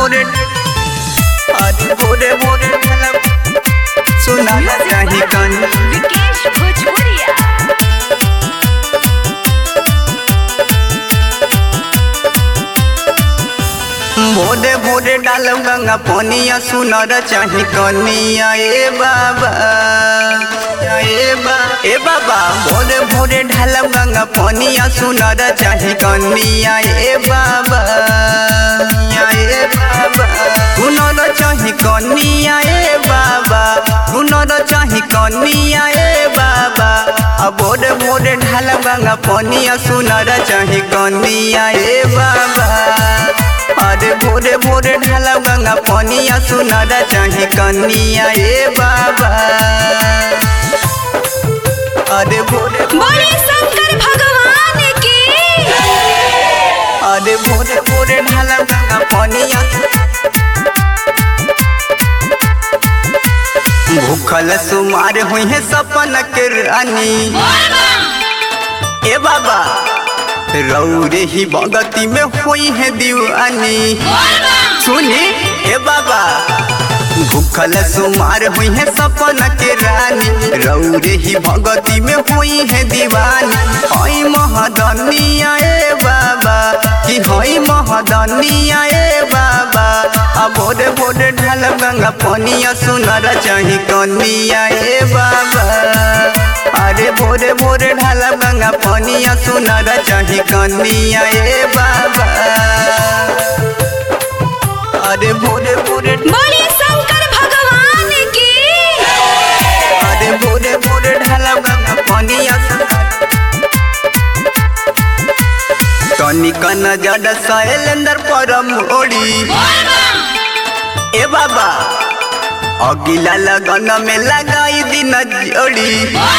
भोरे अरे भोरे भोरे ढाला सुनाना चाही कनी विकेश भोजपुरिया भोरे भोरे डालम गंगा पनिया सुनर चाही कनिया ए बाबा ए बा ए बाबा भोरे भोरे ढालम गंगा पनिया सुनर चाही कनिया ए बाबा ए बाबा सुनर चाही कनिया ए बाबा सुनर चाही कनिया ए बाबा आ भोरे भोरे ढालम गंगा पनिया सुनर चाही कनिया ए बाबा अरे भोरे भोरे ढाला गंगा पनिया सुनरा चाहे कनिया ए बाबा अरे भोरे बोले शंकर भगवान की अरे भोरे भोरे ढाला गंगा पनिया भूखल सुमार हुई है सपन के रानी ए बाबा रौरे ही भगती में हुई है दीवानी सुनी ए बाबा भूखल सुमार हुई है सपन के रानी रौरे ही भगती में हुई है दीवानी हई महदनिया ए बाबा कि हई महदनिया ए बाबा आ भोरे भोरे ढाल गंगा पनिया सुनर चाही कनिया ए बाबा अरे भोरे भोरे ढाल गंगा पनिया सुनर चाही कनिया ए बाबा अरे भोरे भोरे बोले शंकर भगवान की अरे भोरे भोरे ढाला गंगा पनिया तनिक नजर शैलेंद्र परम ओड़ी ए बाबा अगिला लगन में लगाई दिन जोड़ी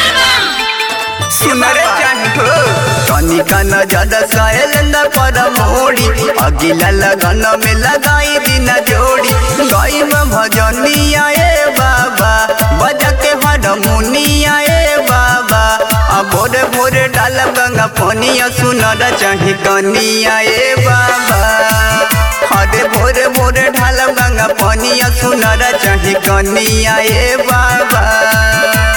सुनर चाहो तनिक नजर शैलेंद्र परम ओड़ी अगिला लगन में लगाई दिन जोड़ी गई में भजनिया ए बाबा बजा के हरमुनिया ए बाबा आ भोरे भोरे डाल गंगा पनिया सुनर चाही कनिया ए बाबा अरे भोरे भोरे ढाल गंगा पनिया सुनर चाही कनिया ए बाबा